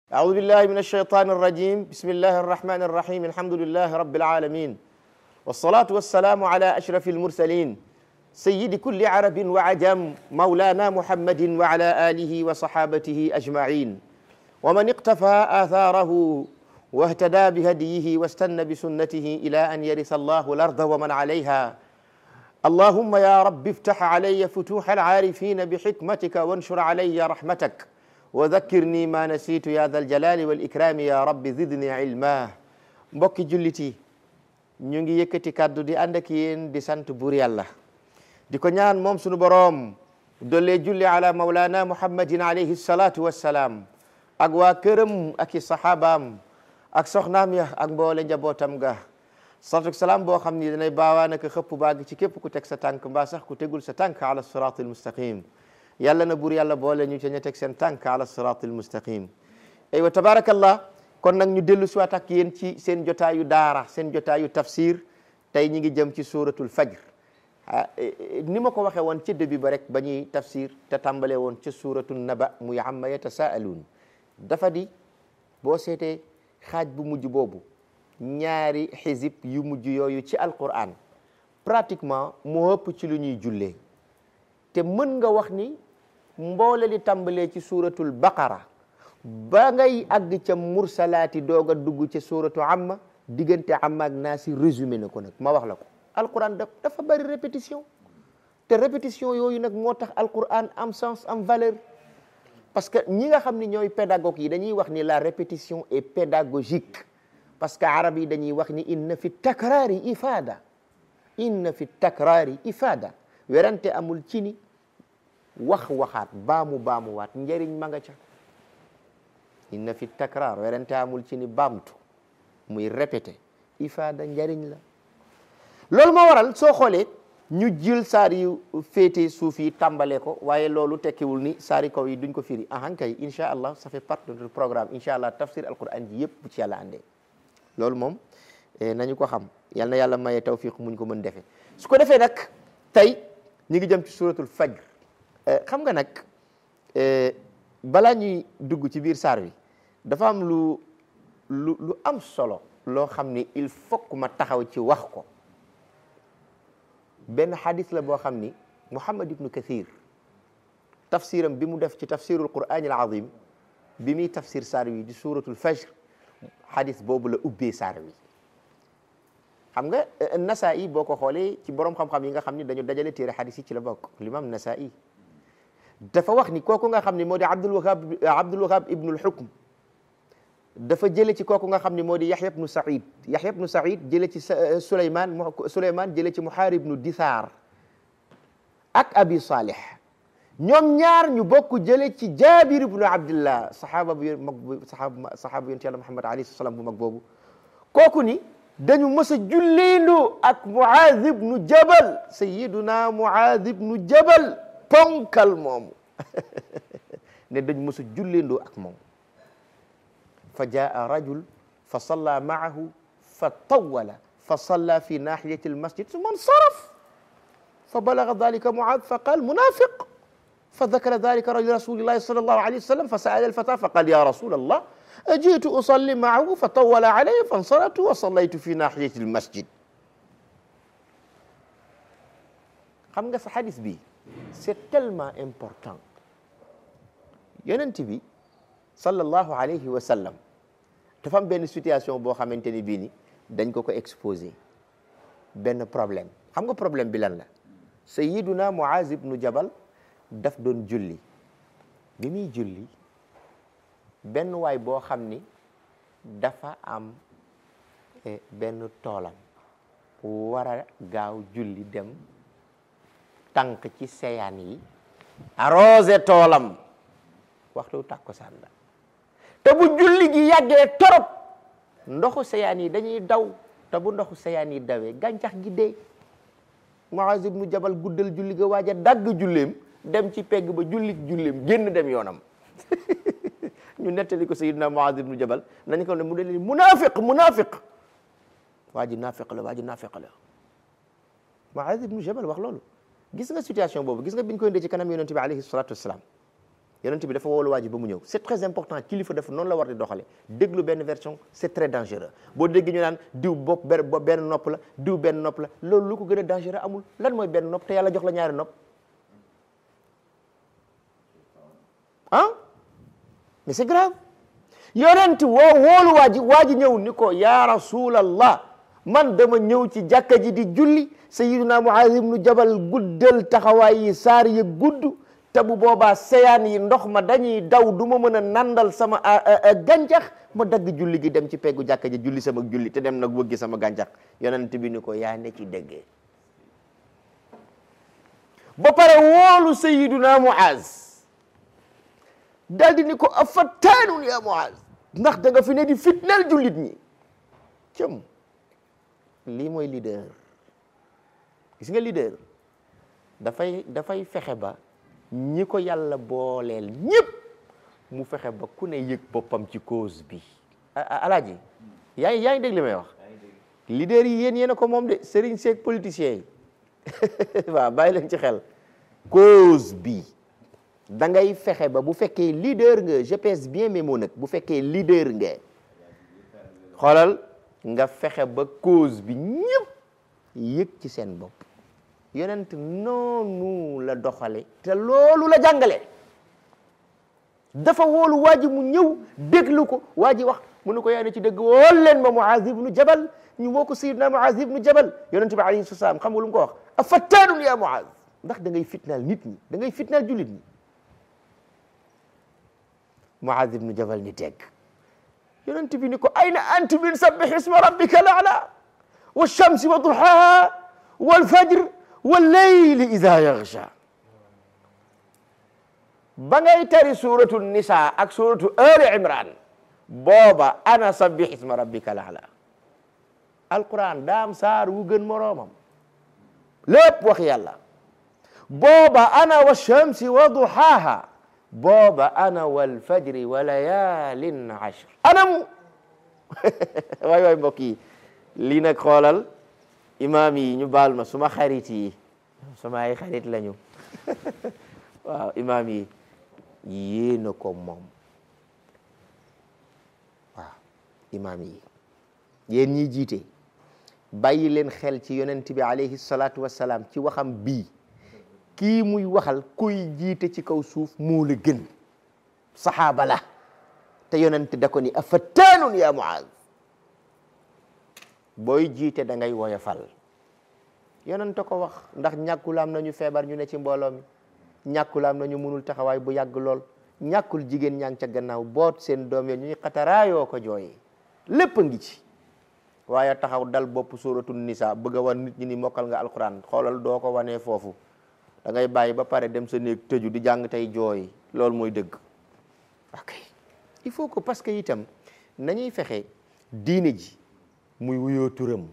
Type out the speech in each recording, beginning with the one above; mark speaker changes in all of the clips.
Speaker 1: أعوذ بالله من الشيطان الرجيم بسم الله الرحمن الرحيم الحمد لله رب العالمين والصلاة والسلام على أشرف المرسلين سيد كل عرب وعجم مولانا محمد وعلى آله وصحابته أجمعين ومن اقتفى آثاره واهتدى بهديه واستنى بسنته إلى أن يرث الله الأرض ومن عليها اللهم يا رب افتح علي فتوح العارفين بحكمتك وانشر علي رحمتك وذكرني ما نسيت يا ذا الجلال والإكرام يا رب زدني علما mbokki jullit yi ñu ngi yëkkati kàddu di ànd ak yéen di sant buur yàlla di ko ñaan moom sunu boroom dollee julli ala maulana muhammadin alayhi salatu wassalaam ak waa këram ak i saxaabaam ak soxnaam ya ak mboole njabootam ga salatu salaam boo xam ni danay baawaa naka xëpp baag ci képp ku teg sa tànk mbaa sax ku tegul sa tànk ala siraat almustaqim yàlla na buur yàlla boole ñu ca ña teg seen tànk ala siraat almustaqim aywa tabarakallah kon nag ñu dellu siwaat ak yéen ci seen jotaayu daara seen jotaayu tafsir tey ñi ngi jëm ci suratul fajr ni ma ko waxee woon ca début ba rek ba ñuy tafsir te tàmbale woon ca suratul naba muy amma yatasaaluun dafa di boo seetee xaaj bu mujj boobu ñaari xizib yu mujj yooyu ci alquran pratiquement moo ëpp ci lu ñuy jullee te mën nga wax ni mboole li tàmbalee ci suratul baqara ba ngay àgg ca mursalaati doog a dugg ca suratu amma diggante amma ak naasi résumé na ko nag ma wax la ko alquran daf dafa bari répétition te répétition yooyu nag moo tax alquran am sens am valeur parce que ñi nga xam ni ñooy pédagogue yi dañuy wax ni la répétition est pédagogique parce que arab yi dañuy wax ni inna fi takraari ifada inna fi takraari ifada werante amul ci ni wax waxaat baamu baamuwaat njëriñ ma nga ca inna fi takraar werante amul ci ni baamtu muy répété ifada njëriñ la loolu moo waral soo xoolee ñu jël saar yu féete suuf yi tàmbale ko waaye loolu tekkiwul ni saari kaw yi duñ ko firi ahan kay incha allah ça fait partie de notre programme incha allah tafsir alquran ji yëpp bu ci yàlla andee loolu moom nañu ko xam yal na yàlla maye tawfiq muñ ko mën defee su ko defee nag tey ñu ngi jëm ci suratul fajr xam nga nag balaa ñuy dugg ci biir saar wi dafa am lu lu lu am solo loo xam ni il faut que ma taxaw ci wax ko benn xadis la boo xam ni Muhammad ibnu Kathir tafsiram bi mu def ci tafsirul Qur'an al azim bi muy tafsir saar wi di suratul fajr xadis boobu la ubbee saar wi xam nga Nasaa'i boo ko xoolee ci borom xam-xam yi nga xam ni dañu dajale téere xadis yi ci la bokk l'imam Nasaa'i dafa wax ni kooku nga xam ni moo di Abdul Wahab Abdul Wahab ibnul Hukm dafa jële ci kooku nga xam ni moo di Yaxya ibnu Saïd Yaxya ibnu Saïd jële ci Souleymane Souleymane jële ci Muhaarib ibnu Disaar ak Abi Salih ñoom ñaar ñu bokk jële ci Jaabir ibnu Abdillah saxaaba bu mag bu saxaaba saxaaba yonent Yàlla Muhammad alayhi salaam bu mag boobu kooku ni dañu mës a julleendoo ak Muaaz ibnu Jabal sayyiduna Muaaz ibnu Jabal ponkal moomu ne dañu mës a julleendoo ak moom fa jaa rajul fa salla maahu fa tawala fa salla fi nahiyati almasjid summa nsaraf fa balaga dalika Muaaz fa qaal munafiq fa dakara dalika rasulillahi sallallahu alayhi wa sallam fa saala alfata fa qaal ya rasulallah jiitu usalli maahu fa tawala alayya fa nsaraftu wa sallaytu fi nahiyati almasjid xam nga sa xadis bi c'est tellement important yonent bi sallallahu alayhi wa sallam dafa am benn situation boo xamante ni bii ni dañ ko ko exposé benn problème xam nga problème bi lan la sayyiduna Muaz ibnu Jabal daf doon julli bi muy julli benn waay boo xam ni dafa am benn toolam war a gaaw julli dem tànk ci seyaan yi arrosé toolam waxtu tàkkusaan la te bu julli gi yàggee torop ndoxu seyaan yi dañuy daw te bu ndoxu seyaan yi dawee gàncax gi dee Muaz ibnu Jabal guddal julli ga waaj a dagg julleem dem ci pegg ba jullik julleem génn dem yoonam ñu nettali ko Sayyidina Muaz ibnu Jabal nañ ko ne mu dee munafiq munafiq waa ji nafiq la waa ji nafiq la Muaz ibnu Jabal wax loolu gis nga situation boobu gis nga biñ koy indee ci kanam yonente bi alayhi salatu wassalam yonent bi dafa woolu waa ji ba mu ñëw c'est très important kilifa dafa noonu la war di doxale déglu benn version c'est très dangereux boo dégg ñu naan diw bopp benn nopp la diw benn nopp la loolu lu ko gën a dangereux amul lan mooy benn nopp te yàlla jox la ñaari nopp ah mais c'est grave yonent woo woolu waa ji waa ji ñëw ni ko ya rasulallah man dama ñëw ci jàkka ji di julli sayyiduna Muaz ibnu Jabal guddal taxawaay yi saar yi gudd te bu boobaa seyaan yi ndox ma dañuy daw du ma mën a nandal sama gàncax ma dagg julli gi dem ci peggu jàkka ji julli sama julli te dem nag wëggi sama gàncax yonent bi ni ko yaa ne ci dëgg ba pare woolu sayyiduna Muaz dal di ni ko afattaanun ya Muaz ndax da nga fi ne di fitnal jullit ñi cëm lii mooy leader gis nga leader dafay dafay fexe ba ñi ko yàlla booleel ñëpp mu fexe ba ku ne yëg boppam ci cause bi alaaji yaa ngi yaa ngi dégg li may wax leader yi yéen yéen a ko moom de sëriñ seeg politiciens yi waaw bàyyi leen ci xel cause bi da ngay fexe ba bu fekkee leader nga je pèse bien mes mots nag bu fekkee leader nga xoolal nga fexe ba cause bi ñëpp yëg ci seen bopp yonent noonu la doxale te loolu la jàngale dafa woolu waa ji mu ñëw déglu ko waa ji wax mu ne ko yaa ne ci dëgg wool leen ma Muaz ibnu Jabal ñu woo ko Sayyidina Muaz ibnu Jabal yonent bi alayhi salaam xam nga lu mu ko wax afattaanun ya Muaz ndax da ngay fitnaal nit ñi da ngay fitnaal jullit ñi Muaz ibnu Jabal ni teg yonent bi ni ko ayna antu min sabbih isma rabbika al-a'la wash-shamsi wa duhaha wal-fajr wal-layli idha yaghsha ba ngay tari suratu nisa ak suratu ali imran booba ana sabbih isma rabbika al-a'la alquran daam saar wu gën moroomam lépp wax yàlla booba ana wash-shamsi wa duhaha booba ana wal fajri wa layaalin ashr anam waay waay mbokk yi lii nag xoolal imaam yi ñu baal ma suma xarit yi suma ay xarit lañu waaw imaam yi yéena ko moom waaw imaam yi yéen ñi jiite bàyyi leen xel ci yonent bi alayhi salaatu wassalaam ci waxam bii kii muy waxal kuy jiite ci kaw suuf moo la gën saxaaba la te yonent da ko ni afattaanun ya Muaz booy jiite da ngay woyofal yonent ko wax ndax ñàkkul am nañu feebar ñu ne ci mbooloo mi ñàkkul am nañu mënul taxawaay bu yàgg lool ñàkkul jigéen ñaa ngi ca gannaaw boot seen doom yi ñuy xataraayoo ko jooyee lépp a ngi ci waaye taxaw dal bopp suratul nisa bëgg a wan nit ñi ni mokkal nga alquran xoolal doo ko wanee foofu da ngay bàyyi ba pare dem sa néeg tëju di jàng tey jooy loolu mooy dëgg ok il faut que parce que itam nañuy fexe diine ji muy wuyoo turam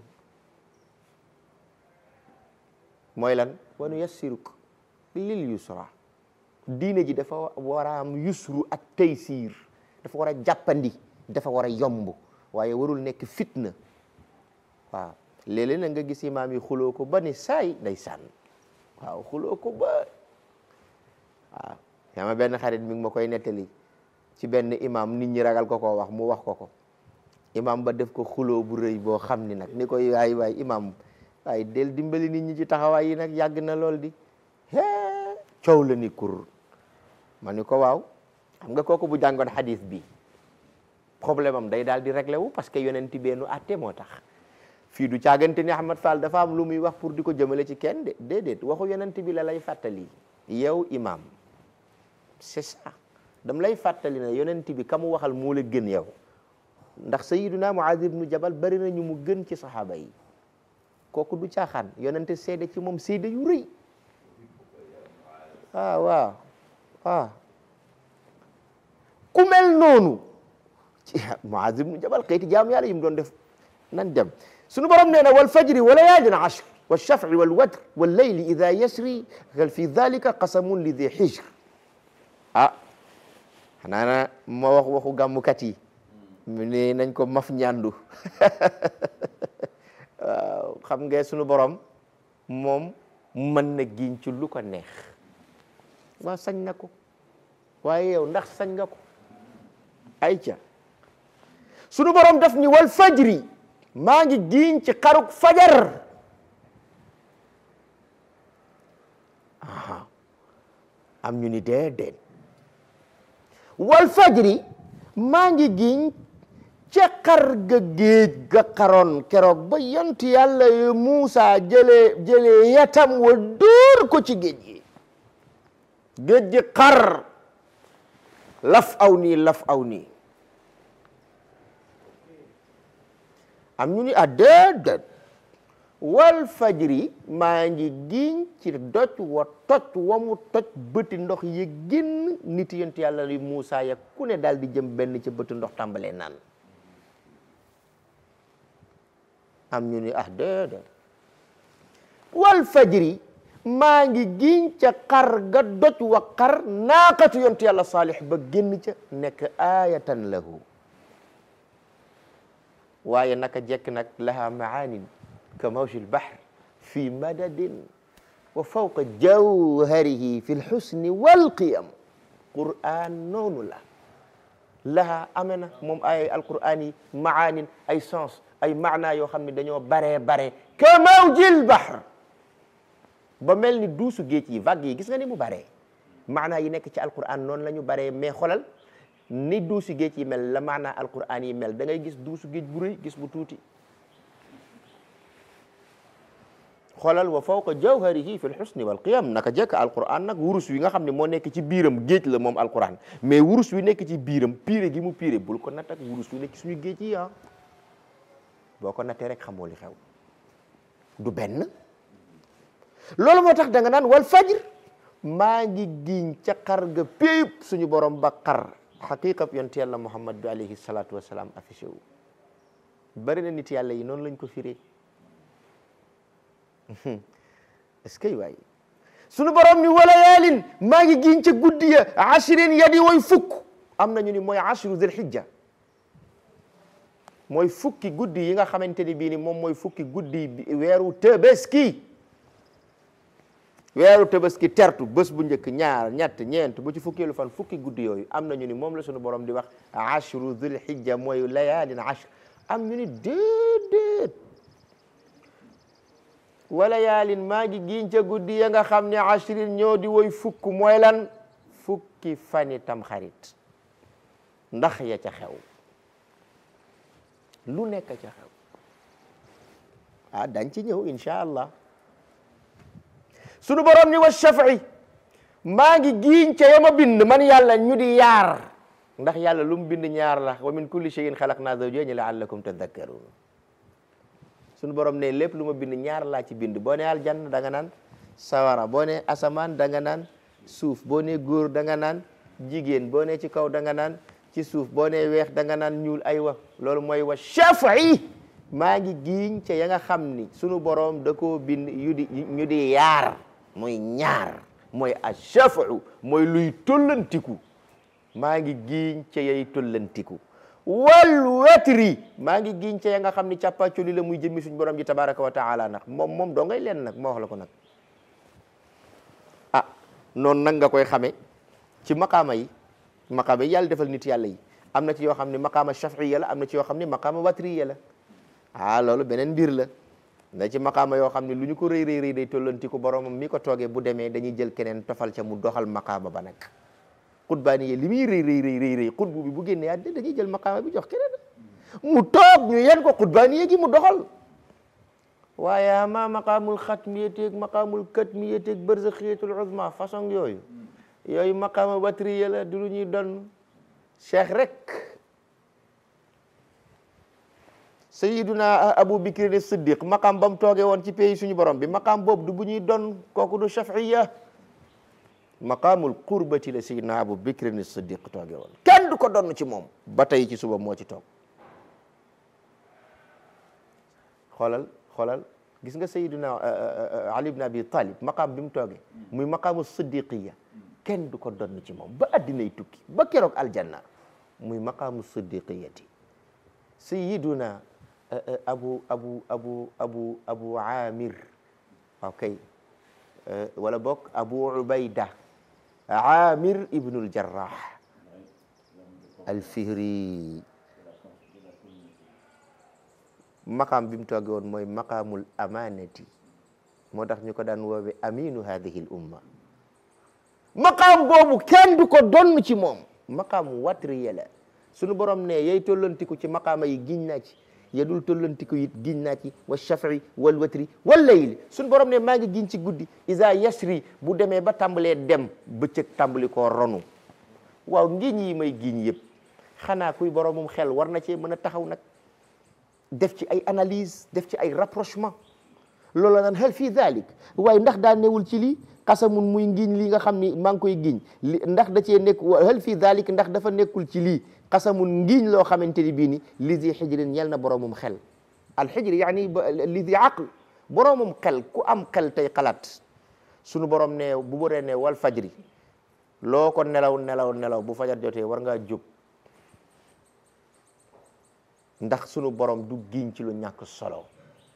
Speaker 1: mooy lan wanu yassiruk lil yusra diine ji dafa war a am yusru ak taysiir dafa war a jàppandi dafa war a yomb waaye warul nekk fitna waaw léeg-léeg na nga gis imaam yi xuloo ko ba ni saay day sànn waaw xuloo ko ba waaw yaa ma benn xarit mi ngi ma koy nettali ci benn imam nit ñi ragal ko koo wax mu wax ko ko imam ba def ko xuloo bu rëy boo xam ni nag ni koy waay waay imam waaye del dimbali nit ñi ci taxawaay yi nag yàgg na lool di hee coow la ni kur ma ni ko waaw xam nga kooku bu jàngoon xadis bi problème am day daal di réglé wu parce que yonent beenu atte moo tax fii du caagante ni Ahmad Fall dafa am lu muy wax pour di ko jëmale ci kenn de déedéet waxu yonent bi la lay fàttali yow imam c'est ça dam lay fàttali ne yonent bi ka mu waxal moo la gën yow ndax sayiduna Muaz ibnu Jabal bari na ñu mu gën ci saxaaba yi kooku du caaxaan yonent seede ci moom seede yu rëy ah waaw ah ku mel noonu ci Muaz ibnu Jabal xëyti jaamu yàlla yi mu doon def nan dem sunu borom nee na wal fajri wa layaalin ashr wa shaf'i wal watr wal layli ida yasri hal fi dhalika qasamun li di hijr ah xanaa na ma wax waxu gàmmukat yi mu ne nañ ko maf ñandu waaw xam nga sunu borom moom mën na giñ ci lu ko neex waaw sañ na ko waaye yow ndax sañ nga ko ay ca sunu borom daf ni wal fajri maa ngi giiñ ci xaruk fajar aha am ñu ni déedéet wal fajri maa ngi giiñ ca xar ga géej ga xaroon keroog ba yont yàlla yu Muusa jëlee jëlee yatam wa dóor ko ci géej gi géej gi xar laf aw nii laf aw nii am ñu ni a déedéet wal fajri maa ngi giñ ci doj wa toj wa mu toj bëti ndox yi génn nit yonent yàlla yu Muusa ya ku ne daal di jëm benn ca bëti ndox tàmbalee naan am ñu ni ah déedéet wal fajri maa ngi giñ ca xar ga doj wa xar naaqatu yonent yàlla saalix ba génn ca nekk aayatan lahu waaye naka jekk nag laha maanin ka mawji lbahr fi madadin wa fawqa jawharihi fi lxusni walqiyam quran noonu la laha amee na moom ay alquran yi maanin ay sens ay maana yoo xam ne dañoo baree bare ka mawji lbahr ba mel ni duusu géej yi vague yi gis nga ni mu baree maana yi nekk ci alquran noonu la ñu baree mais xolal ni duusu géej yi mel la maana alquran yi mel da ngay gis duusu géej bu rëy gis bu tuuti xoolal wa fawqa jawharihi fi lxusni walqiyam naka jekk alquran nag wurus wi nga xam ne moo nekk ci biiram géej la moom alquran mais wurus wi nekk ci biiram piire gi mu piire bul ko natt ak wurus wi nekk suñu géej yi ah boo ko nattee rek xamoo li xew du benn loolu moo tax da nga naan wal fajr maa ngi giñ ca xar ga péyub suñu borom ba xar xaqiqab yonent yàlla muhammad bi alayhi salatu wasalaam affiché wu bari na nit yàlla yi noonu lañ ko firee est-ce que waay suñu borom ni wala yaalin maa ngi giñ ca guddi ya ashrin ya di way fukk am nañu ni mooy ashru zil hijja mooy fukki guddi yi nga xamante ni bii ni moom mooy fukki guddi weeru Tabaski weeru Tabaski tertu bés bu njëkk ñaar ñett ñeent bu ci fukkeelu fan fukki guddi yooyu am na ñu ni moom la suñu borom di wax ashru dhul hijja mooy layaalin ashr am ñu ni déedéet wala yaalin maa ngi giñ ca guddi ya nga xam ne ashrin ñoo di woy fukk mooy lan fukki fani tam xarit ndax ya ca xew lu nekk ca xew ah dañ ci ñëw insha allah sunu borom ni wa shafi maa ngi giiñ ca yama bind man yàlla ñu di yaar ndax yàlla lu mu bind ñaar la wa min kulli shay'in xalaqna zawjayni la'allakum tadhakkarun sunu borom ne lépp lu ma bind ñaar laa ci bind boo ne aljanna da nga naan sawara boo ne asamaan da nga naan suuf boo ne góor da nga naan jigéen boo ne ci kaw da nga naan ci suuf boo ne weex da nga naan ñuul ay wa loolu mooy wa shafi maa ngi giiñ ca ya nga xam ni sunu borom da koo bind yu di ñu di yaar mooy ñaar mooy ashafu mooy luy tollantiku maa ngi giiñ ca yay tollantiku wal watri maa ngi giiñ ca ya nga xam ni càppaacoli la muy jëmmi suñu borom ji tabaraka wa taala nag moom moom doo ngay leen nag moo wax la ko nag ah noonu nag nga koy xame ci maqaama yi maqaama yi yàlla defal nit yàlla yi am na ci yoo xam ne maqaama shafiya la am na ci yoo xam ne maqaama watriya la ah loolu beneen mbir la na ci maqaama yoo xam ne lu ñu ko rëy rëy rëy day tollanti ko boromam mi ko toogee bu demee dañuy jël keneen tofal ca mu doxal maqaama ba nag xutbaani yi li muy rëy rëy rëy rëy rëy xutbu bi bu génnee àddina dañuy jël maqaama bi jox keneen mu toog ñu yen ko xutbaani yi gi mu doxal waaye ama maqaamul xatmiyateeg maqaamul katmiyateeg barzaxiyatul uzma façon yooyu yooyu maqaama watriya la du lu ñuy doon cheikh rek sayiduna abu bikri ne siddiq maqaam ba mu toogee woon ci pays suñu borom bi maqaam boobu du bu ñuy doon kooku du shafiya maqaamul qurbati la sayiduna abu bikri ne siddiq toogee woon kenn du ko donn ci moom ba tey ci suba moo ci toog xoolal xoolal gis nga sayiduna ali ibn abi talib maqaam bi mu toogee muy maqaamu siddiqiya kenn du ko donn ci moom ba addinay tukki ba keroog aljanna muy maqaamu siddiqiyati sayiduna abu abu abu abu abu amir waaw kay wala bokk abu ubayda amir ibnul jarrah alfihri maqaam bi mu tooge woon mooy maqaamul amanati moo tax ñu ko daan woowe aminu hadihi l umma maqaam boobu kenn du ko donn ci moom maqaam watriya la sunu borom ne yay tollantiku ci maqaama yi giñ naa ci yedul tollantiku it giñ naa ci wa shafi wal watri wal layli sunu borom ne maa ngi giñ ci guddi isa yasri bu demee ba tàmbalee dem bëccëg tàmbali koo ronu waaw ngiñ yi may giñ yëpp xanaa kuy boromum xel war na cee mën a taxaw nag def ci ay analyse def ci ay rapprochement loolu la naan hal fii dalik waaye ndax daa newul ci lii xasamun muy ngiñ li nga xam ni maa ngi koy giñ li ndax da cee nekk hal fii dalik ndax dafa nekkul ci lii xasamun ngiñ loo xamante ni bii ni li di xijrin ñel na boromum xel al xijri yaani li di aql boromum xel ku am xel tey xalaat sunu borom ne bu bëree ne wal fajri loo ko nelaw nelaw nelaw bu fajar jotee war ngaa jóg ndax sunu borom du giñ ci lu ñàkk solo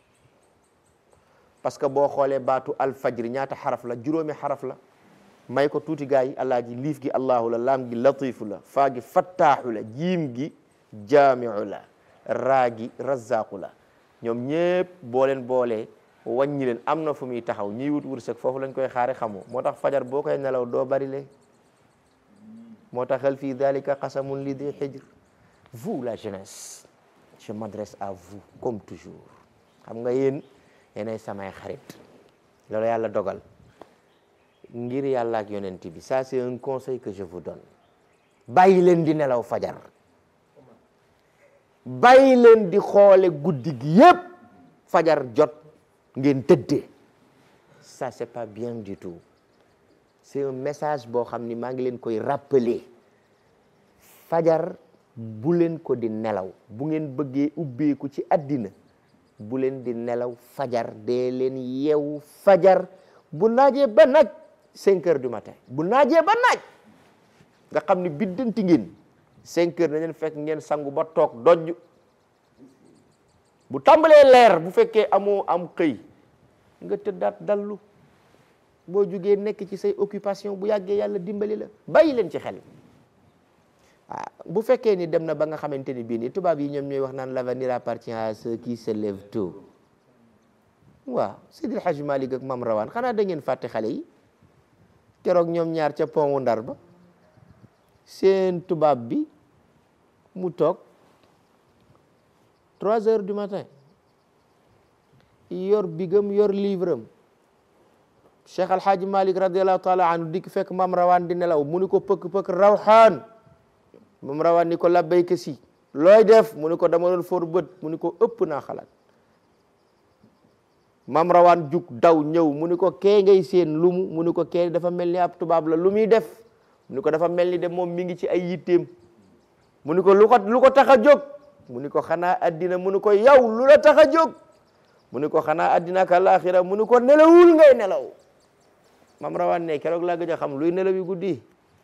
Speaker 1: parce que boo xoolee baatu alfajri ñaata xaraf la juróomi xaraf la may ko tuuti gaa yi allah ji liif gi allahu la laam gi latifu la faa gi fattaaxu la jiim gi jaamiu la raa gi razaqu la ñoom ñépp boo leen boolee wàññi leen am na fu muy taxaw ñiy wut wërsëg foofu lañ koy xaare xamoo moo tax fajar boo koy nelaw doo bari le moo tax hal fii dalika qasamun li di xijr vous la jeunesse je m'adresse à vous comme toujours xam nga yéen yéenay samay xarit loolu yàlla dogal ngir yàlla ak yonent bi ça c'est un conseil que je vous donne bàyyi leen di nelaw fajar bàyyi leen di xoole guddi gi yépp fajar jot ngeen tëddee ça c'est pas bien du tout c'est un message boo xam ni maa ngi leen koy rappeler fajar bu leen ko di nelaw bu ngeen bëggee ubbeeku ci àddina bu leen di nelaw fajar dee leen yeewu fajar bu naajee ba naaj cinq heures du matin bu naajee ba naaj nga xam ni biddanti ngeen cinq heures na leen fekk ngeen sangu ba toog dojj bu tàmbalee leer bu fekkee amoo am xëy nga tëddaat dallu boo jugee nekk ci say occupation bu yàggee yàlla dimbali la bàyyi leen ci xel ah bu fekkee ni dem na ba nga xamante ni bii ni tubaab yi ñoom ñooy wax naan l'avenir appartient à ceux qui se lèvent tôt waaw Seydil Hadj Malick ak Mam Rawaan xanaa da ngeen fàtte xale yi keroog ñoom ñaar ca pont wu Ndar ba seen tubaab bi mu toog trois heures du matin yor bigam yor livre am Cheikh Al Hadj Malick radiallahu taala anhu dikk fekk Mam Rawaan di nelaw mu ni ko pëkk pëkk rawxaan moom rawaan ni ko labbayka si looy def mu ni ko dama doon for bët mu ni ko ëpp naa xalaat mam rawaan jug daw ñëw mu ni ko kee ngay seen lumu mu ni ko kee dafa mel ni ab tubaab la lu muy def mu ni ko dafa mel ni de moom mi ngi ci ay yitteem mu ni ko lu ko lu ko tax a jóg mu ni ko xanaa addina mu ni ko yow lu la tax a jóg mu ni ko xanaa addina ak alaxira mu ni ko nelawul ngay nelaw mam rawaan ne keroog laa gëj a xam luy nelaw yu guddi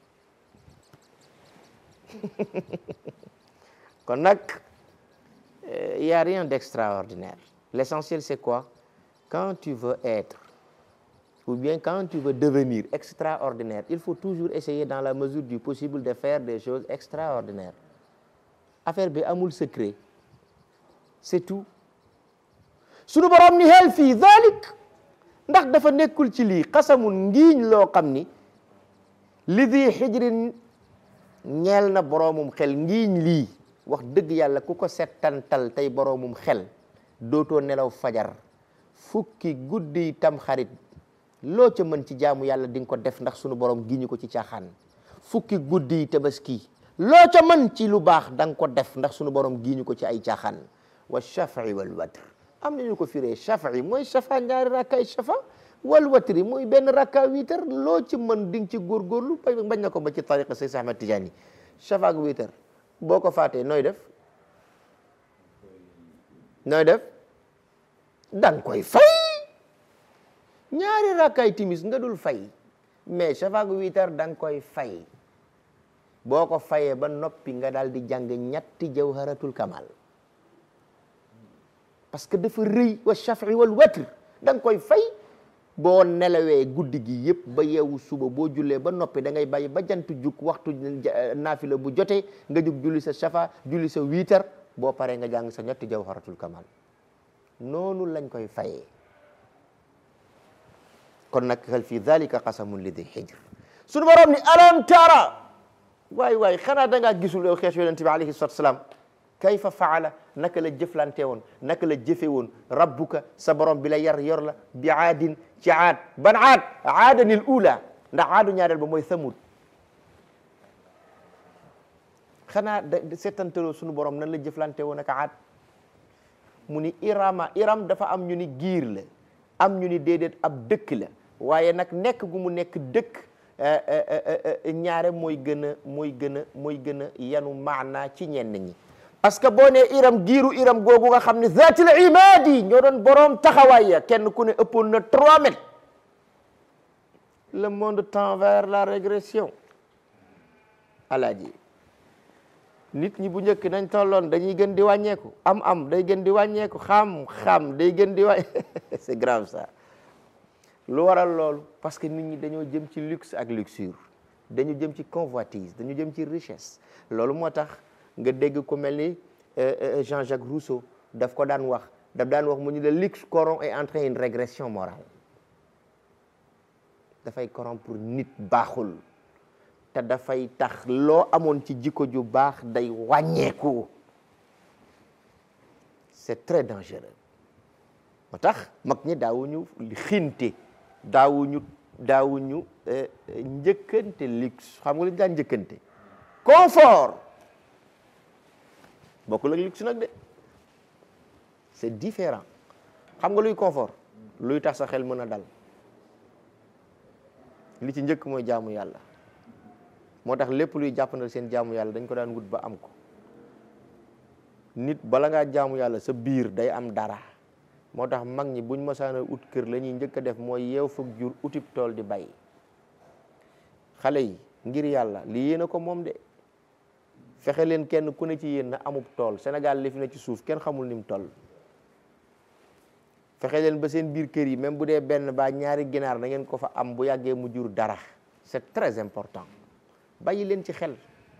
Speaker 1: kon nag il y a rien d'extraordinaire l'essentiel c'est quoi quand tu veux être ou bien quand tu veux devenir extraordinaire il faut toujours essayer dans la mesure du possible de faire des choses extraordinaires affaire bi amul secret c'est tout sunu borom ni hal fii dalik ndax dafa nekkul ci lii xasamun ngiiñ loo xam ni li di xijrin ñeel na boroomum xel ngiiñ lii wax dëgg yàlla ku ko settantal tey boroomum xel dootoo nelaw fajar fukki guddi tam xarit loo ca mën ci jaamu yàlla di nga ko def ndax sunu borom giñu ko ci caaxaan fukki guddi tabaski loo ca mën ci lu baax da nga ko def ndax sunu borom giñu ko ci ay caaxaan wa shaf'i wal watr am nañu ko firee shaf'i mooy shafa ñaari rakkaay shafa wal watri mooy benn rakka witar loo ci mën di nga ci góorgóorlu bañ na ko ba ci tariqa Seydou Ahmad Tidiane shafa ak witar boo ko faatee nooy def nooy def danga koy fay ñaari rakkaay timis nga dul fay mais shafa ak witar danga koy fay boo ko fayee ba noppi nga daal di jàng ñetti jawharatul kamal parce que dafa rëy wa shafi wal watr da nga koy fay boo nelawee guddi gi yëpp ba yeewu suba boo jullee ba noppi da ngay bàyyi ba jant jug waxtu naafila bu jotee nga jug julli sa shafa julli sa wiitar boo paree nga jàng sa ñetti jawharatul kamal noonu lañ koy fayee kon nag hal fi dhalika qasamun li di hijr suñu borom ni alam tara waay waay xanaa da ngaa gisul yow xeetu yonente bi alayhi salatu salaam kayfa faala naka la jëflante woon naka la jëfe woon rabbuka sa borom bi la yar yor la bi aadin ci aad ban aad aadanil ula ndax aadu ñaareel ba mooy thamud xanaa da seetantaloo suñu borom nan la jëflante woon ak aad mu ni irama iram dafa am ñu ni giir la am ñu ni déedéet ab dëkk la waaye nag nekk gu mu nekk dëkk ñaare mooy gën a mooy gën a mooy gën a yanu maanaa ci ñenn ñi parce que boo nee iram giiru iram googu nga xam ne zaatil imaadi ñoo doon boroom taxawaay ya kenn ku ne ëppoon na trois mètres le monde tend vers la régression alaaji nit ñi bu njëkk nañ tolloon dañuy gën di wàññeeku am am day gën di wàññeeku xam xam day gën di wàññe c'est grave ça lu waral loolu parce que nit ñi dañoo jëm ci luxe ak luxure dañu jëm ci convoitise dañu jëm ci richesse loolu moo tax nga dégg ku mel ni Jean-Jacques Rousseau daf ko daan wax daf daan wax mu ñu le luxe corrompt et entraîne une régression morale dafay corrompre pour nit baaxul te dafay tax loo amoon ci jikko ju baax day wàññeeku c'est très dangereux moo tax mag ñi daawuñu xinte daawuñu daawuñu njëkkante luxe xam nga lu ñu daan njëkkante confort bokkul ak luxe nag de c'est différent xam nga luy confort luy tax sa xel mën a dal li ci njëkk mooy jaamu yàlla moo tax lépp luy jàppandal seen jaamu yàlla dañ ko daan wut ba am ko nit bala ngaa jaamu yàlla sa biir day am dara moo tax mag ñi buñ masaana ut kër la ñuy njëkk a def mooy yeew fukk jur utib tool di bay xale yi ngir yàlla li yéen a ko moom de fexe leen kenn ku ne ci yéen na amub tool Sénégal li fi ne ci suuf kenn xamul ni mu toll fexe leen ba seen biir kër yi même bu dee benn ba ñaari ginaar na ngeen ko fa am bu yàggee mu jur dara c'est très important bàyyi leen ci xel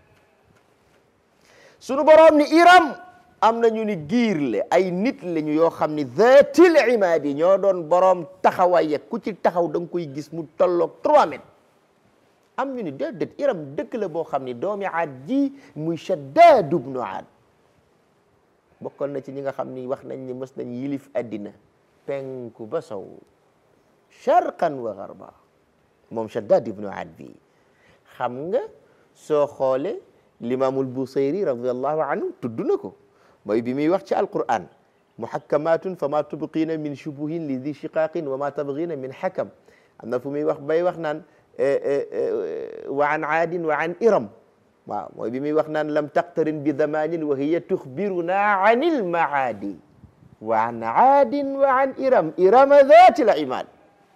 Speaker 1: sunu boroom ni iram am na ñu ni giir le ay nit lañu yoo xam ni zatil imaadi ñoo doon boroom taxawaay ku ci taxaw da nga koy gis mu tolloog 3 mètres am ñu ni déedéet iram dëkk la boo xam ni doomi aad ji muy Shaddaad ibnu Aad bokkoon na ci ñi nga xam ni wax nañ ni mës nañ yilif addina penku ba sow sharqan wa garba moom Shaddaad ibnu Aad bi xam nga soo xoole limaamul Busayri radiallahu anhu tudd na ko mooy bi muy wax ci alquran muhakkamatun fa ma tubqina min shubuhin li di shiqaqin wa ma tabgina min hakam am na fu muy wax bay wax naan wa an aadin wa an iram waaw mooy bi muy wax naan lam taqtarin bi zamanin wa hiya tuxbiruna an ilmaadi wa an aadin wa an iram irama dhati l imad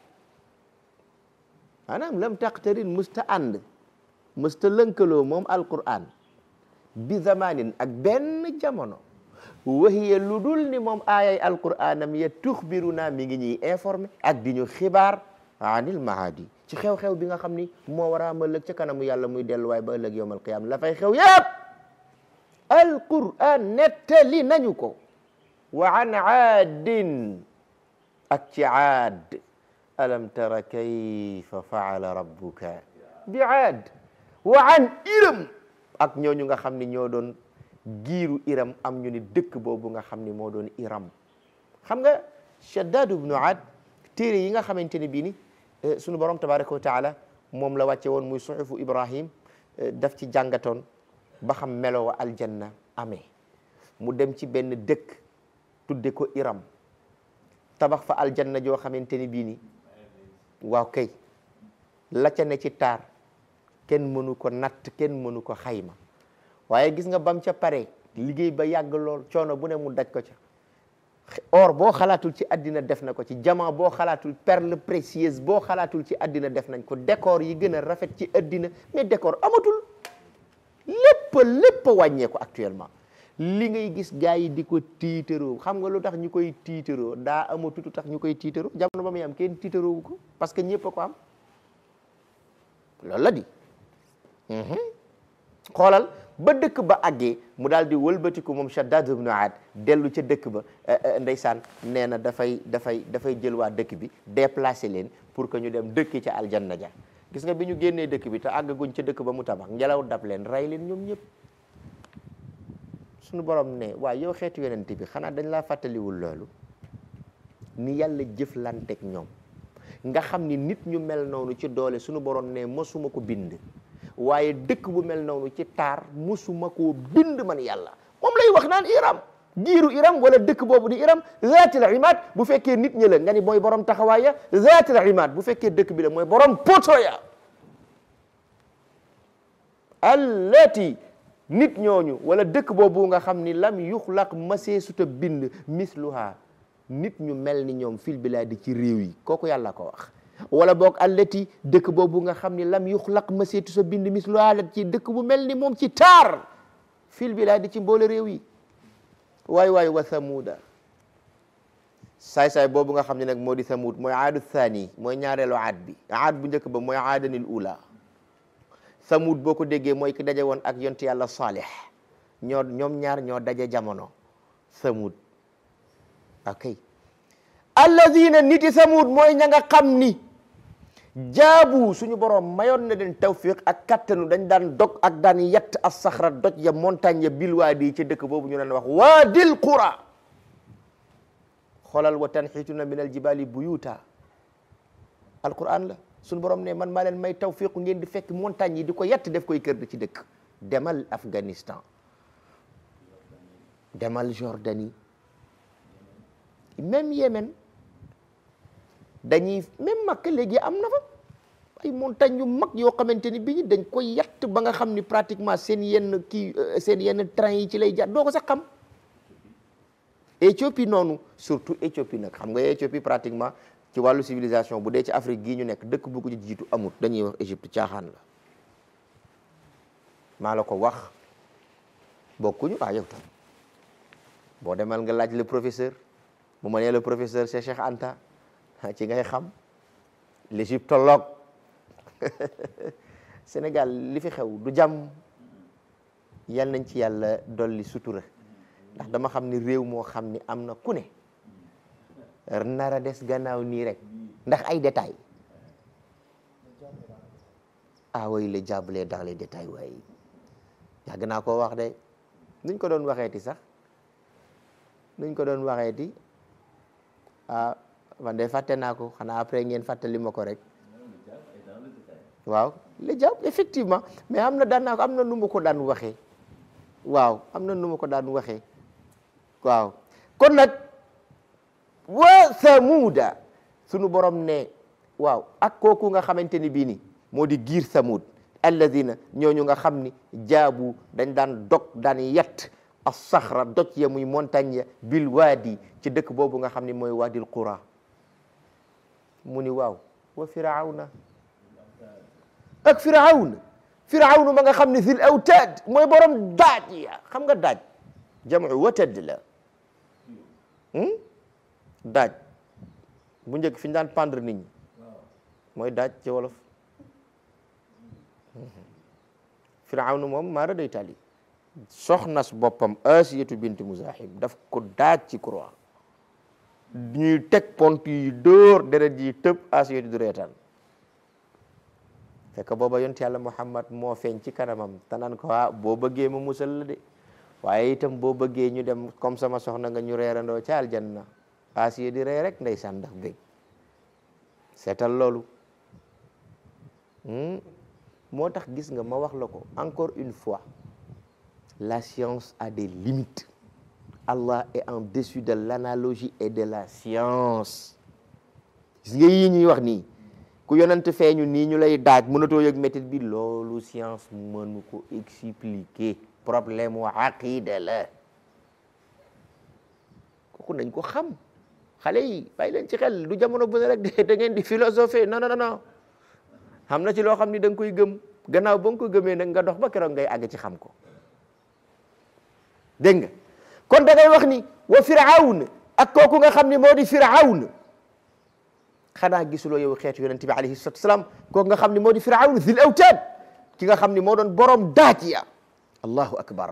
Speaker 1: maanaam lam taqtarin musta ànd musta lënkaloo moom alquran bi zamanin ak benn jamono wahiya lu dul ni moom aayay alquranam ya tuxbiruna mi ngi ñuy informé ak di ñu xibaar anil maadi ci xew-xew bi nga xam ni moo war a am ëllëg ca kanamu yàlla muy delluwaay ba ëllëg yowmal qiyaama la fay xew yëpp alquran nettali nañu ko wa an aadin ak ci aad alam tara kayfa faala rabbuka bi aad wa an iram ak ñooñu nga xam ni ñoo doon giiru iram am ñu ni dëkk boobu nga xam ni moo doon iram xam nga Shaddad ibnu Aad téere yi nga xamante ni bii ni sunu borom tabaraka wa taala moom la wàcce woon muy suhufu Ibrahim daf ci jàngatoon ba xam melo wa aljanna amee mu dem ci benn dëkk tudde ko iram tabax fa aljanna joo xamante ni bii ni waaw kay la ca ne ci taar kenn mënu ko natt kenn mënu ko xayma waaye gis nga bam ca pare liggéey ba yàgg lool coono bu ne mu daj ko ca or boo xalaatul ci àddina def na ko ci diamant boo xalaatul perle précieuse boo xalaatul ci àddina def nañ ko décor yi gën a rafet ci àddina mais décor amatul lépp lépp wàññeeku actuellement li ngay gis gaa yi di ko tiitaroo xam nga lu tax ñu koy tiitaroo daa amatutu tax ñu koy tiitaroo jamono ba muy am kenn tiitaroowu ko parce que ñëpp a ko am loolu la di xoolal ba dëkk ba àggee mu daal di wëlbatiku moom Shaddad ibn Aad dellu ca dëkk ba ndeysaan nee na dafay dafay dafay jël waa dëkk bi déplacé leen pour que ñu dem dëkki ca aljanna ja gis nga bi ñu génnee dëkk bi te àggaguñ ca dëkk ba mu tabax ngelaw dab leen rey leen ñoom ñëpp suñu borom ne waa yow xeetu yonent bi xanaa dañ laa fàttaliwul loolu ni yàlla jëflanteeg ñoom nga xam ni nit ñu mel noonu ci doole suñu borom ne mosuma ko bind waaye dëkk bu mel noonu ci taar mosuma koo bind man yàlla moom lay wax naan iram giiru iram wala dëkk boobu di iram zaatil imaad bu fekkee nit ñi la nga ni mooy borom taxawaay ya zaatil imaad bu fekkee dëkk bi la mooy borom poto ya allati nit ñooñu wala dëkk boobu nga xam ni lam yuxlaq masee suta bind misluha nit ñu mel ni ñoom fil bilaadi ci réew yi kooku yàlla ko wax wala boog allati dëkk boobu nga xam ni lam yuxlaq maseetu sa bind misluha la ci dëkk bu mel ni moom ci taar fil bilaadi ci mboole réew yi waay waay wa samuuda saay-saay boobu nga xam ne nag moo di samuud mooy aadu thani mooy ñaareelu aad bi aad bu njëkk ba mooy aadanil ula samuud boo ko déggee mooy ki daje woon ak yonti yàlla saalih ñoo ñoom ñaar ñoo daje jamono samuud ok alladina niti samuud mooy ña nga xam ni jaabu suñu borom mayoon na leen tawfiq ak kattanu dañ daan dog ak daan yett as saxra doj ya montagne ya bil waadi ca dëkk boobu ñu leen wax waadil qura xoolal wa tanxituna min al jibali buyuta alquran la suñu borom ne man maa leen may tawfiqu ngeen di fekk montagne yi di ko yett def koy kër di ci dëkk demal Afghanistan demal Jordanie même Yémen dañuy même Makka léegi am na fa ay montagne yu mag yoo xamante ni bi ñu dañ koy yatt ba nga xam ni pratiquement seen yenn kii seen yenn train yi ci lay jaar doo ko sax xam Éthiopie noonu surtout Éthiopie nag xam nga Éthiopie pratiquement ci wàllu civilisation bu dee ci Afrique gii ñu nekk dëkk bu ko jiitu amut dañuy wax Égypte caaxaan la maa la ko wax bokkuñu ah yow tam boo demal nga laaj le professeur bu ma nee le professeur c'est Cheikh Anta ci ngay xam l'égyptologue Sénégal li fi xew du jàmm yal nañ ci yàlla dolli sutura ndax dama xam ni réew moo xam ni am na ku ne nar a des gannaaw nii rek ndax ay détails ah oui le diable est dans les détails waaye yàgg naa koo wax de nuñ ko doon waxeeti sax nuñ ko doon waxeeti ah man de fàtte naa ko xanaa après ngeen fàttali ma ko rek waaw le diable effectivement mais am na daan naa ko am na nu ma ko daan waxee waaw am na nu ma ko daan waxee waaw kon nag wa samuuda sunu borom ne waaw ak kooku nga xamante ni bii ni moo di giir samud alladina ñooñu nga xam ni jaabu dañ daan dog daan yett as saxra doj ya muy montagne ya bil waadi ci dëkk boobu nga xam ni mooy waadil qura mu ni waaw wa firawna ak firawna firawna ma nga xam ni zil awtaad mooy borom daaj ya xam nga daaj jamu watad la daaj bu njëkk fi ñu daan pendre nit ñi mooy daaj ci wolof firawna moom maara day tali soxnas boppam asiyatu bint muzahim daf ko daaj ci croix ñuy teg pont yi dóor deret yi tëb asiyatu du reetaan fekk booba yonent yàlla muhammad moo feeñ ci kanamam te naan ko ah boo bëggee ma musal la de waaye itam boo bëggee ñu dem comme sama soxna nga ñu reerandoo ca aljanna asiya di ree rek ndeysaan ndax bég seetal loolu moo tax gis nga ma wax la ko encore une fois la science a des limites Allah est en dessus de l'analogie et de la science gis nga yii ñuy wax nii ku yonent feeñu nii ñu lay daaj mënatoo yëg métit bi loolu science mënu ko expliquer problème wa aqida la kooku nañ ko xam xale yi bàyyi leen ci xel du jamono bu ne rek da ngeen di philosopher non non non xam na ci loo xam ni da nga koy gëm gannaaw ba nga ko gëmee nag nga dox ba keroog ngay àgg ci xam ko dégg nga kon da ngay wax ni wa firawn ak kooku nga xam ni moo di firawn xanaa gisuloo yow xeetu yonente bi alayhi salatu wasalaam kooku nga xam ni moo di firawn zil awtaad ki nga xam ni moo doon borom daaj ya allahu akbar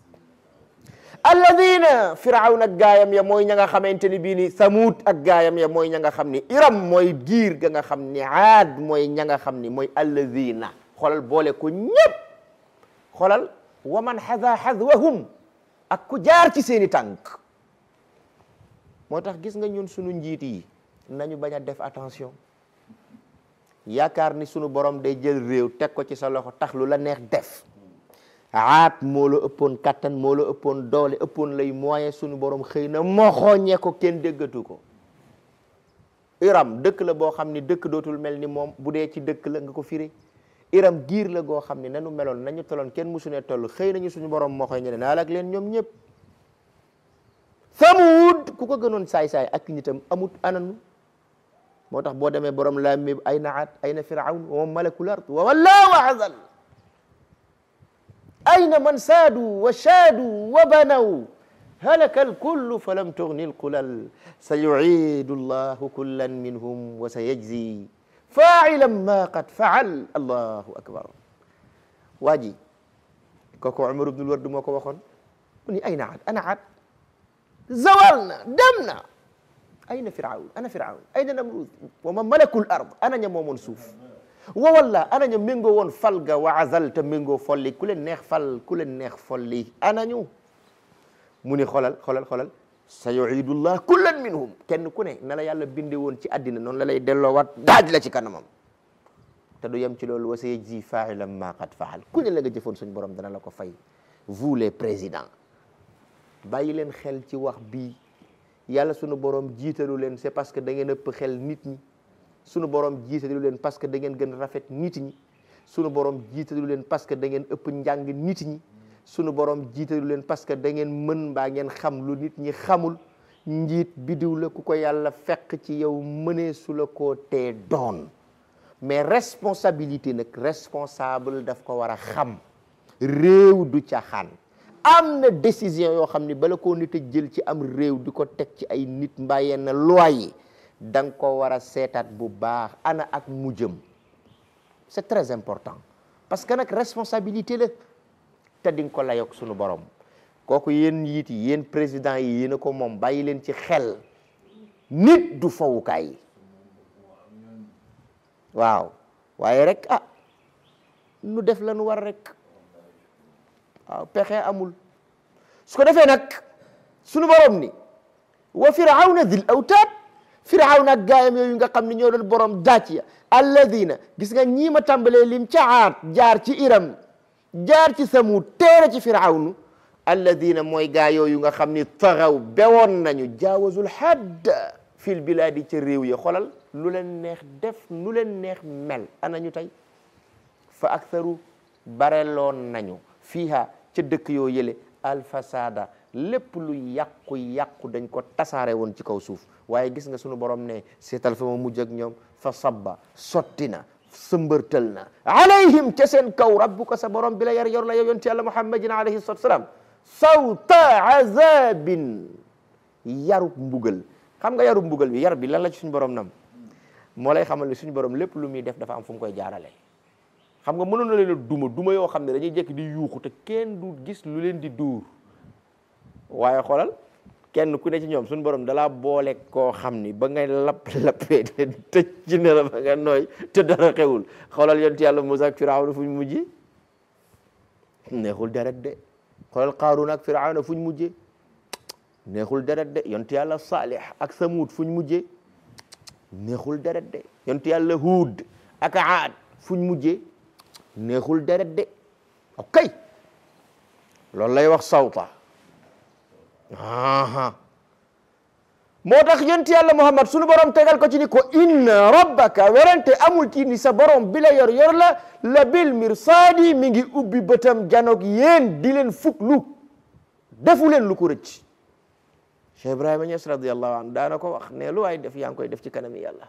Speaker 1: alladina firawn ak gaayam ya mooy ña nga xamante ni bii ni samuud ak gaayam ya mooy ña nga xam ni iram mooy giir ga nga xam ni aad mooy ña nga xam ni mooy alladina xoolal boole ko ñëpp xoolal wa man xada xadwahum ak ku jaar ci seeni tànk moo tax gis nga ñun sunu njiit yi nañu bañ a def attention yaakaar ni sunu borom day jël réew teg ko ci sa loxo tax lu la neex def aat moo la ëppoon kattan moo la ëppoon doole ëppoon lay moyen sunu borom xëy na moxooñee ko kenn déggatu ko iram dëkk la boo xam ni dëkk dootul mel ni moom bu dee ci dëkk la nga ko firi iram giir la goo xam ni nanu meloon nañu toloon kenn musu ne toll xëy nañu suñu borom moxoy ñe ne naa lak leen ñoom ñëpp Samuud ku ko gënoon saay-saay ak nitam amut ananu moo tax boo demee borom laa mi ay naat ay na firawn wa malakul ard wa walla wa azal ayna man saadu wa shaadu wa banaw halaka alkullu falam tugni alqulal sa yuciidu allahu kullan minhum wa sa yajzi faacilan ma qad facal allahu akbar waa ji kooku Umar ibnul Ward moo ko waxoon mu ni ayna aad ana aad zawal na dem na ayna firawn ana firawn ayna namrud wa man malakul ard ana ña moomoon suuf wa walla ana ña méngoo woon fal ga wa azal te méngoo folli ku leen neex fal ku leen neex folli ana ñu mu ni xolal xolal xolal sa yuidullah kullan minhum kenn ku ne na la yàlla binde woon ci àddina noonu la lay delloowaat daaj la ci kanamam te du yem ci loolu wa sa yajzi failan ma qad faal ku ne la nga jëfoon suñ borom dana la ko fay vous les présidents bàyyi leen xel ci wax bii yàlla sunu borom jiitalu leen c'est parce que da ngeen ëpp xel nit ñi sunu borom jiitalu leen parce que da ngeen gën rafet nit ñi sunu borom jiitalu leen parce que da ngeen ëpp njàng nit ñi sunu borom jiitalu leen parce que da ngeen mën mbaa ngeen xam lu nit ñi xamul njiit bidiw la ku ko yàlla fekk ci yow mënee su la koo tee doon mais responsabilité nag responsable daf ko war a xam réew du caaxaan am na décision yoo xam ni bala koo nit a jël ci am réew di ko teg ci ay nit mbaa yenn loi yi da nga ko war a seetaat bu baax ana ak mujjëm c'est très important parce que nag responsabilité la te di nga ko layoog sunu borom kooku yéen njiit yi yéen président yi yéen a ko moom bàyyi leen ci xel nit du fawukaay waaw waaye rek ah nu def la nu war rek waaw pexe amul su ko defee nag sunu borom ni wa firawna dil awtaad firawna ak gaayam yooyu nga xam ne ñoo doon borom daaj ya alladina gis nga ñii ma tàmbalee lim ca aat jaar ci iram jaar ci samud teere ci firawnu alladina mooy gaa yooyu nga xam ni taxaw bewoon nañu jaawazul hadd fil bilaadi ca réew ya xolal lu leen neex def nu leen neex mel anañu tey fa aktharu bareloon nañu fiiha ca dëkk yoo yële alfasada lépp lu yàqu-yàqu dañ ko tasaare woon ci kaw suuf waaye gis nga sunu borom ne seetal fa ma mujj ak ñoom fa sabba sotti na sëmbërtal na alayhim ca seen kaw rabbuka sa borom bi la yar yor la yow yonti yàlla muhammadin alayhi salatu salaam sawta azabin yarub mbugal xam nga yarub mbugal bi yar bi lan la ci suñu borom nam moo lay xamal ne suñu borom lépp lu muy def dafa am fu mu koy jaarale xam nga mënoon na leen a duma duma yoo xam ne dañuy jekk di yuuxu te kenn du gis lu leen di duur waaye xoolal kenn ku ne ci ñoom suñu borom dalaa boole koo xam ni ba ngay lapp lappee te tëj ci ne la ba nga nooy te dara xewul xoolal yonent yàlla Musaa ak Firawna fu ñu mujjee neexul deret de xoolal Qaaruun ak Firawna fu ñu mujjee neexul deret de yonent yàlla Saalix ak Samuud fu ñu mujjee neexul deret de yonent yàlla Huud ak Aad fu ñu mujjee neexul deret de ok loolu lay wax sawta aha moo tax yonent yàlla Muhammad sunu borom tegal ko ci ni ko inna rabbaka werante amul ci ni sa borom bi la yor yor la la bil mirsaadi mi ngi ubbi bëtam janoog yéen di leen fuklu defu leen lu ko rëcc Cheikh Ibrahima Niass radiyallahu anhu daana ko wax ne lu waay def yaa ngi koy def ci kanami yàlla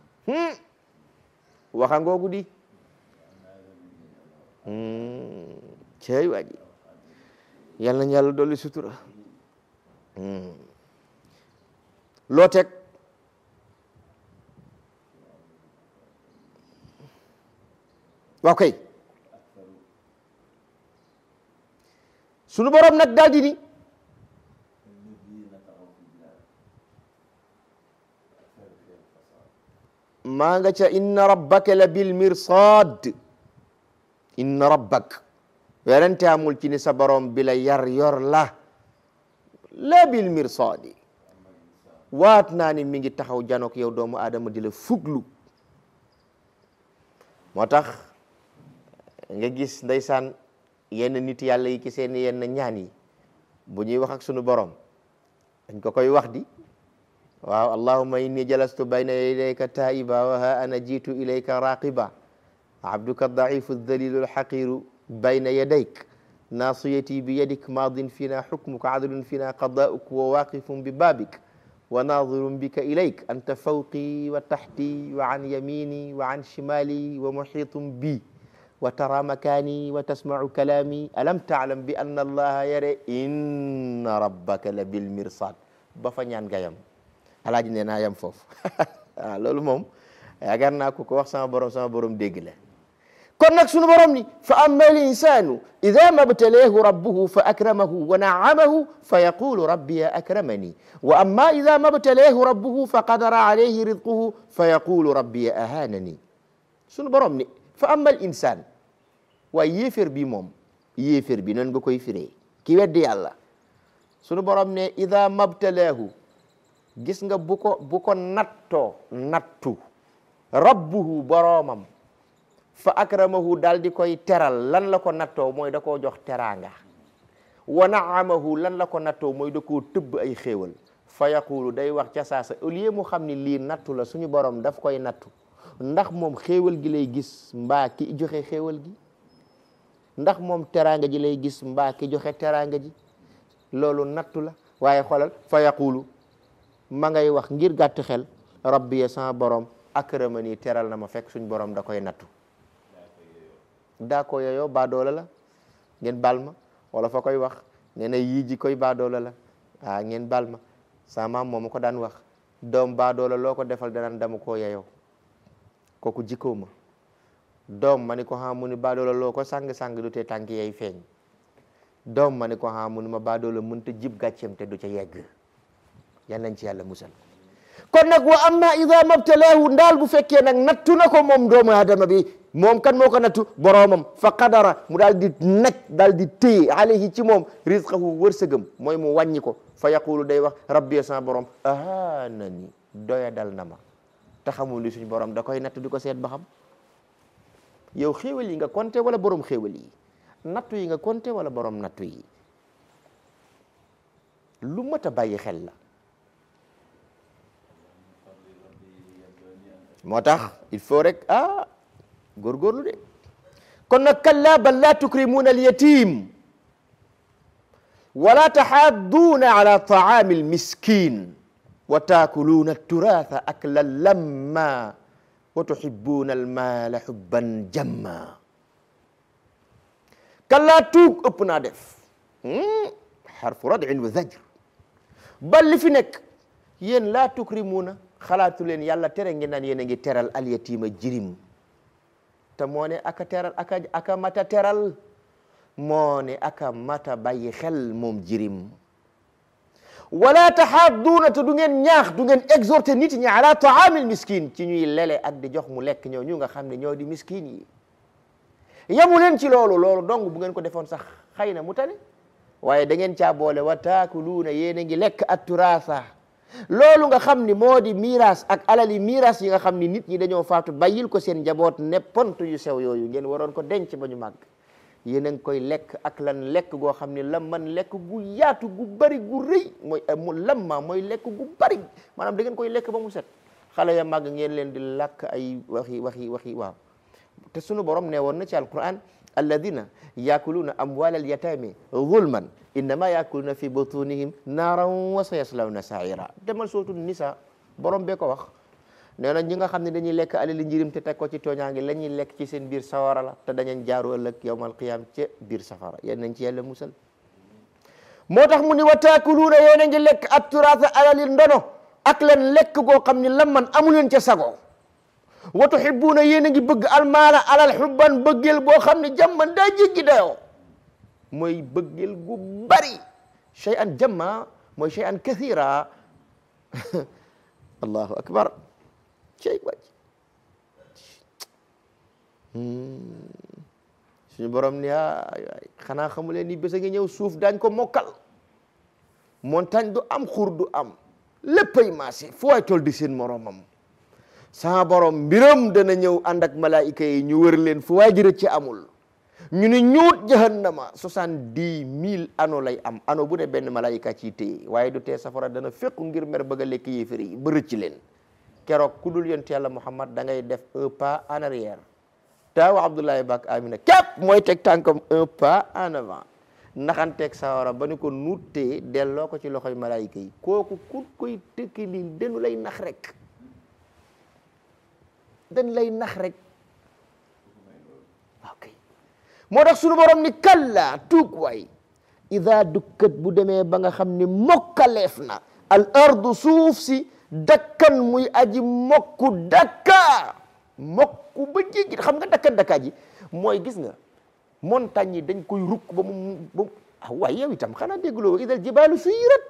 Speaker 1: waxa ngoogu di cey waa ji yal nañ yàlla dolli sutura loo teg waaw kay sunu borom nag daal di ni maa nga ca inna rabbaka la bil mirsad inna rabbak werante amul ci ni sa borom bi la yar yor la la bil mirsadi waat naa ni mi ngi taxaw janook yow doomu aadama di la fuglu moo tax nga gis ndeysaan yenn nit yàlla yi ci seen yenn ñaan yi bu ñuy wax ak sunu borom dañ ko koy wax di waaw allahumma inni jalastu bayna yadayka taiba wa ha ana jitu ilayka raqiba abduka daifu dalilu alxaqiru bayna yadayk nasiyati bi yadik madin fina xukmuka adlun fina qadauk wa waqifun bi babik wa nadirun bika ilayk anta fawqi wa taxti wa an yamini wa an shimali wa muxitun bi wa tara makani wa tasmacu kalami alam taalam bi anna allaha yare inna rabbaka la bil mirsad ba fa ñaan gayam alaaji nee naa yam foofu waaw loolu moom yaakaar naa ko ko wax sama borom sama borom dégg la kon nag sunu borom ni fa amma al insanu ida mabtalahu rabbuhu fa akramahu wa naamahu fa yaqulu rabbi akramani wa amma ida mabtalahu rabbuhu fa qadara alayhi rizquhu fa yaqulu rabbi ahanani sunu borom ni fa amma al insan waaye yéefér bi moom yéefér bi noonu nga koy firee ki weddi yàlla sunu borom ne ida mabtalahu gis nga bu ko bu ko nattoo nattu rabbuhu boroomam fa akramahu daal di koy teral lan la ko nattoo mooy da koo jox teraanga wa naamahu lan la ko nattoo mooy da koo tëbb ay xéewal fa yaqulu day wax ca saasa au lieu mu xam ni lii nattu la suñu borom daf koy nattu ndax moom xéewal gi lay gis mbaa ki joxe xéewal gi ndax moom teraanga ji lay gis mbaa ki joxe teraanga ji loolu nattu la waaye xoolal fa yaqulu ma ngay wax ngir gàtt xel rabbi ya sama borom akramani teral na ma fekk suñ borom da koy nattu daa ko yooyo baadoola la ngeen bal ma wala fa koy wax nee na yii ji koy baadoola la ah ngeen bal ma sama maam moo ko daan wax doom baadoola loo ko defal danaan dama koo yeyoo kooku jikkoo ma doom ma ni ko xam mu ni baadoola loo ko sang-sang du te tànk yey feeñ doom ma ni ko xam mu ni ma baadoola mënta jib gàcceem te du ca yegg yal nañ ci yàlla musal kon nag wa amma ida mabtalaahu ndaal bu fekkee nag nattu na ko moom doomu aadama bi moom kan moo ko nattu boroomam fa qadara mu daal di naj daal di téye alayhi ci moom rizqahu wërsëgam mooy mu wàññi ko fa yaqulu day wax rabbi sama borom ahanani doya dal na ma te xamul ni suñ borom da koy nattu di ko seet ba xam yow xéewal yi nga compté wala borom xéewal yi nattu yi nga compté wala borom nattu yi lu mat a bàyyi xel la moo tax il faut rek ah góorgóorlu de kon nag kalla bal laa tukrimuuna alyatim wala taxaadduuna ala taami almiskin wa taakuluuna alturaatha aklan lamma wa tuhibuuna almaala xubban jamma kallaa tuug ëpp naa def xarfu radin wa zajr bal li fi nekk yéen laa tukrimuuna xalaatu leen yàlla tere ngeen naan yéen a ngi teral alyatiima jirim te moo ne aka teral aka aka mata teral moo ne aka mata bàyyi xel moom jirim wala taxaadduuna te du ngeen ñaax du ngeen exhorté nit ñi ala taamil miskin ci ñuy lele ak di jox mu lekk ñoo ñu nga xam ne ñoo di miskin yi yamu leen ci loolu loolu dong bu ngeen ko defoon sax xëy na mu tane waaye da ngeen caa boole wa taakuluuna yéen a ngi lekk at turaasa loolu nga xam ni moo di miiras ak alali miiras yi nga xam ni nit ñi dañoo faatu bàyyil ko seen njaboot ne pont yu sew yooyu ngeen waroon ko denc ba ñu màgg yéen a ngi koy lekk ak lan lekk goo xam ni la man lekk gu yaatu gu bari gu rëy mooy mu lamma mooy lekk gu bari maanaam da ngeen koy lekk ba mu set xale ya màgg ngeen leen di lakk ay waxi waxi waxi waaw te sunu borom ne woon na ci alquran alladina yaakuluuna amwal alyatami zulman innama yaakuluuna fi butunihim naaran wa sayaslawna saira demal sootu nisa borom bee ko wax nee na ñi nga xam ne dañuy lekk alali njirim te teg ko ci tooñaange la ñuy lekk ci seen biir sawara la te dañañ jaaru ëllëg yawmal qiyaam ca biir safara yal nañ ci yàlla musal moo tax mu ni wa taakuluuna yéen a ngi lekk at turaasa alali ndono ak leen lekk goo xam ni lam man amu leen ca sago wa tuhibbuuna yéen a ngi bëgg almaala alal xubban bëggeel boo xam ne jàmman daa jéggi dayoo mooy bëggeel gu bari shay an jamma mooy shay an kathira allahu akbar cey wàcc suñu borom ni ay ay xanaa xamu leen ni bés a ngi ñëw suuf daañ ko mokkal montagne du am xur du am léppay maase fu waay toll di seen moromam sama borom mbiram dana ñëw ànd ak malaayika yi ñu wër leen fu waay jërët ci amul ñu ne ñuut jahannama soixante-dix mille ano lay am ano bu ne benn malaayika ci téye waaye du tee safara dana fekku ngir mer bëgg a lekk yéefar yi ba rëcc leen keroog ku dul yonent yàlla Muhammad da ngay def un pas en arrière taaw Abdoulaye Bak Amina képp mooy teg tànkam un pas en avant naxanteeg sawara ba ni ko nuttee delloo ko ci loxoy malaayika yi kooku ku koy tëkki lii danu lay nax rek dañ lay nax rek ok moo tax sunu borom ni kalla tuug waay ida dukkat bu demee ba nga xam ni mokkaleef na al ardu suuf si dakkan muy aji mokku dakka mokku ba jéggi xam nga dakkan dakka ji mooy gis nga montagne yi dañ koy rukk ba mu ba mu ah waay yow itam xanaa dégguloo idal jibaalu suyirat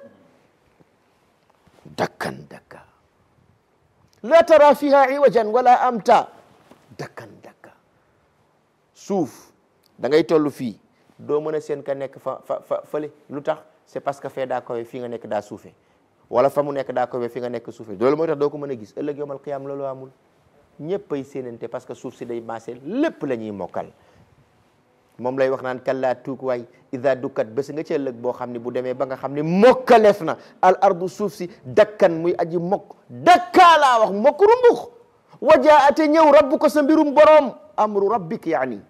Speaker 1: dakkan dakka la tara fiha iwajan wala amta dakkan dakka suuf da ngay toll fii doo mën a seen ka nekk fa fa fa fële lu tax c'est parce que fee daa kowe fii nga nekk daa suufe wala fa mu nekk daa kowe fi nga nekk suufe loolu mooy tax doo ko mën a gis ëllëg yawmal qiyaam loolu amul ñëpp ay séenante parce que suuf si day maase lépp la ñuy mokkal moom lay wax naan kallaa tuug waay ida dukkat bés nga ci ëllëg boo xam ne bu demee ba nga xam ne mokkaleef na al ardu suuf si dakkan muy aji mokk dakkaa laa wax mokk rumbux wajaate ñëw rabbu ko sa mbirum boroom amru rabbik yaani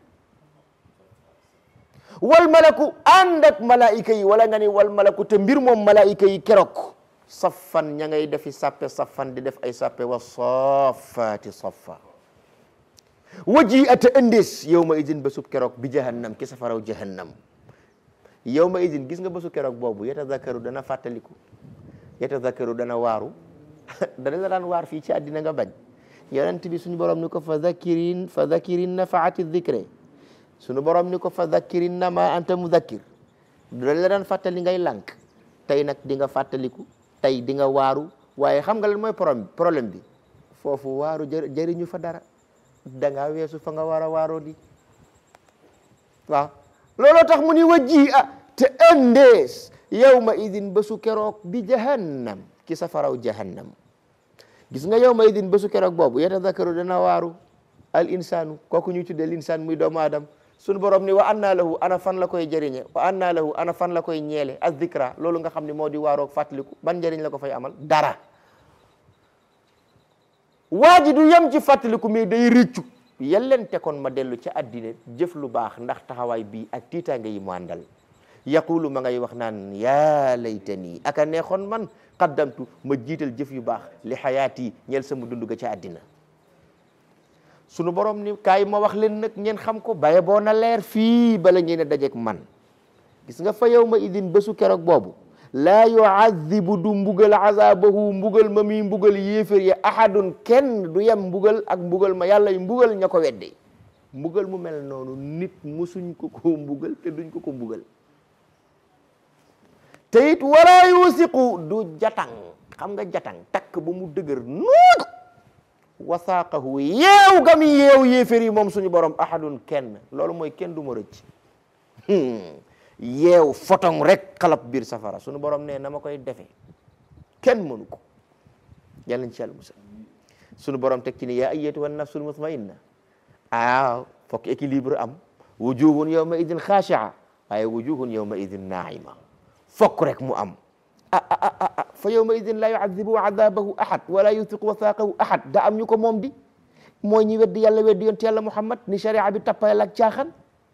Speaker 1: wal malaku ànd ak malaayika yi wala nga ni wal malaku te mbir moom malaayika yi keroog saffan ña ngay defi sappe saffan di def ay sappe wa saffaati saffa waji ata ëndees yow ma idin bésub keroog bi jahannam ki safaraw jahannam yow ma idin gis nga bésu keroog boobu yatazakkaru dana fàttaliku yatazakkaru dana waaru dana la daan waar fii ci àddina nga bañ yonent bi suñu borom ni ko fa zakirin fa zakirin nafaati dhikre suñu borom ni ko fa zakirin na ma anta muzakkir dana la daan fàttali ngay lànk tey nag di nga fàttaliku tey di nga waaru waaye xam nga lan mooy problème problème bi foofu waaru jëriñu fa dara da ngaa weesu fa nga war a waaroo di waaw looloo tax mu ni wajji a te ëndees yawma idin bésu keroog bi jahannam ki safaraw jahannam gis nga yawma idin bésu keroog boobu yatadakaru dana waaru al insanu kooku ñuy tuddee l'insaan muy doomu aadama sunu borom ni wa anna lahu ana fan la koy jëriñe wa anna lahu ana fan la koy ñeele az zikra loolu nga xam ne moo di waaroog fàttaliku ban njëriñ la ko fay amal dara waa ji du yem ci fàttaliku mais day rëccu yellente kon ma dellu ca addina jëf lu baax ndax taxawaay bii ak tiitaange yi mu àndal yaqulu ma ngay wax naan yaa laytani aka neexoon man qaddamtu ma jiital jëf yu baax li xayaati ñeel sama dund ga ca addina sunu borom ni kaay ma wax leen nag ngeen xam ko baye boo na leer fii bala ngeen a dajeek man gis nga fa yow ma idin bésu keroog boobu laa yuazibu du mbugal azabahu mbugal ma mi mbugal yéefér ya ahadun kenn du yem mbugal ak mbugal ma yàlla yu mbugal ña ko wedde mbugal mu mel noonu nit musuñ ko ko mbugal te duñ ko ko mbugal te it wala yusiqu du jatang xam nga jatang takk ba mu dëgër nuut wasaaqahu yeew gam yeew yéefér yi moom suñu borom ahadun kenn loolu mooy kenn du ma rëcc yeew fotong rek xalab biir safara sunu borom ne na ma koy defe kenn mënu ko yàlla nañ ci yàlla musal sunu borom teg ci ni yaa ayyatuha nafsul mutmainna ah fokk équilibre am wujuhun yawma idin xaashi'a waaye wujuhun yawma idin naima fokk rek mu am ah ah ah fa yawma idin la yu'adhibu adabahu ahad wala yuthiqu wathaqahu ahad da am ñu ko moom di mooy ñi weddi yàlla weddi yonent yàlla muhammad ni sharia bi tappayal ak caaxaan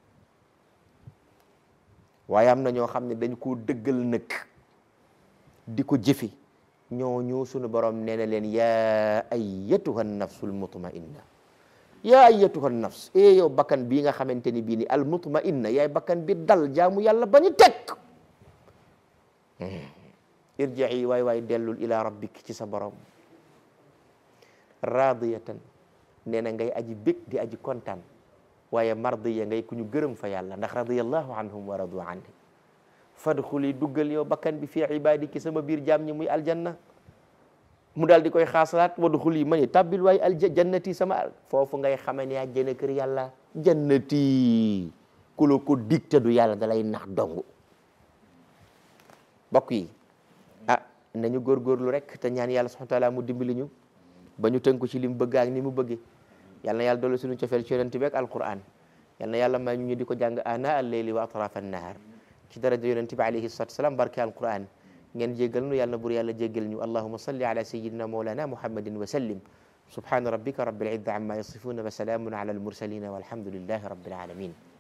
Speaker 1: waaye am na ñoo xam ne dañ koo dëggal nag di ko jëfe ñooñu sunu borom nee na leen yaa ayyatuha nafsul mutmainna yaa ayyatuha nafs e yow bakkan bii nga xamante ni bii ni al mutmainna yaay bakkan bi dal jaamu yàlla ba ñu teg irji'i waay waay dellul ila rabbik ci sa borom radiyatan nee na ngay aji bég di aji kontaan waaye mardiya ngay ku ñu gërëm fa yàlla ndax radiyallahu anhum wa radu anni fadxuli duggal yow bakkan bi fii ibadiki sama biir jaam ñi muy aljanna mu daal di koy xaasalaat wadxuli ma ni tabbil waay alja jannati sama foofu ngay xame ne àjjana kër yàlla jannati ku la ko digte du yàlla da lay nax dong bokk yi ah nañu góorgóorlu rek te ñaan yàlla subhanahu wa taala mu dimbali ñu ba ñu tënku ci li mu bëgg ak ni mu bëggee yal na yàlla dolli suñu cofeel ci yonent bi ak alquran yal na yàlla may ñu ñu di ko jàng ana al leyli wa atrafa annahar ci daraja yonent bi alayhi salatu wasalam barke alquran ngeen jéggal nu yàlla na bur yàlla jéggal ñu allahuma salli ala sayidina mawlana muhammadin wa sallim subhana rabbika rabbil izzati amma yasifuna wa salamun ala al mursalin walhamdulillahi rabbil alamin